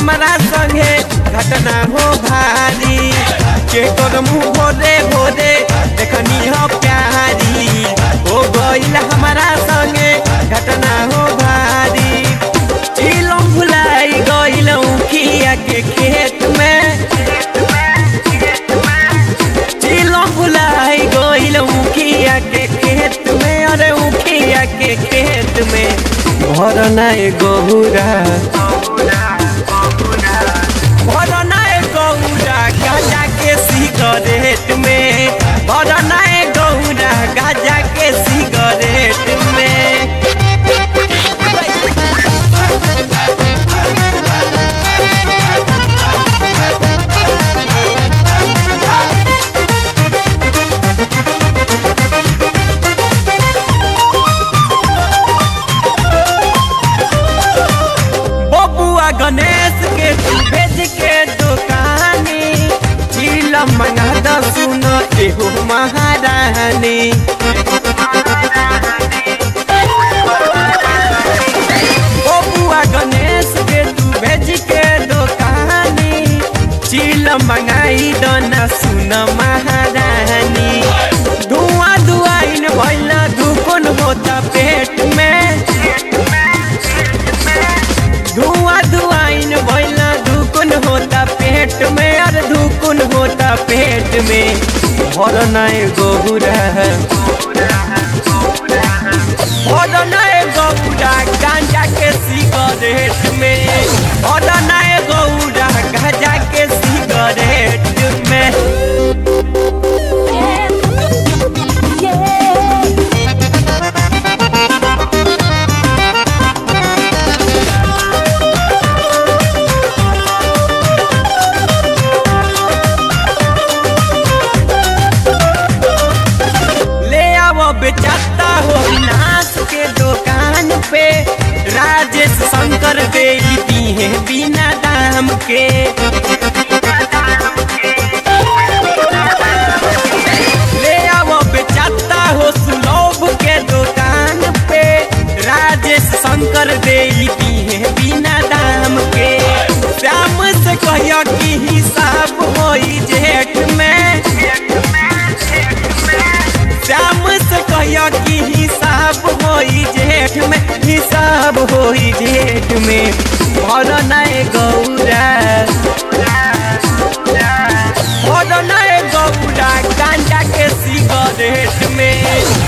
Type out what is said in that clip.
हमारा संगे घटना हो भारी के कर मुँह भोरे भोरे देखनी हो प्यारी हो गईल हमारा संगे घटना हो भारी चिलम भुलाई गईल उखिया के खेत में चिलम भुलाई गईल उखिया के खेत में अरे उखिया के खेत में भरना गहुरा भरना गौरा गाजा के सिगरेट में भरना गौरा गाजा के सिगरेट में बबुआ गणेश के तू भेज के दुकानी चिलम मंगा द सुन एहो महारानी बबुआ गणेश के तू भेज के दुकानी चिलम मंगाई द ना सुन महारानी धुआं धुआइन भइल दुकुन होता पेट में धुआं धुआइन भइला धुकुन होता पेट में और धुकुन होता पेट में भरनाए गहुरा भरनाए गहुरा गांजा के सिगरेट में भरनाए गहुरा गांजा के सिगरेट में ले आओ बेचाता हो नाश के दुकान पे राजेश शंकर दे दी है बिना दाम के ले आओ बेचाता हो सुलभ के दुकान पे राजेश शंकर दे दी है बिना दाम के श्याम से कहियो कि हिसाब होई जेठ में श्याम से कहियो कि हिसाब होई जेठ में हिसाब होई जेठ में भर नए गौरा भर नए गौरा गांजा के सिगरेट में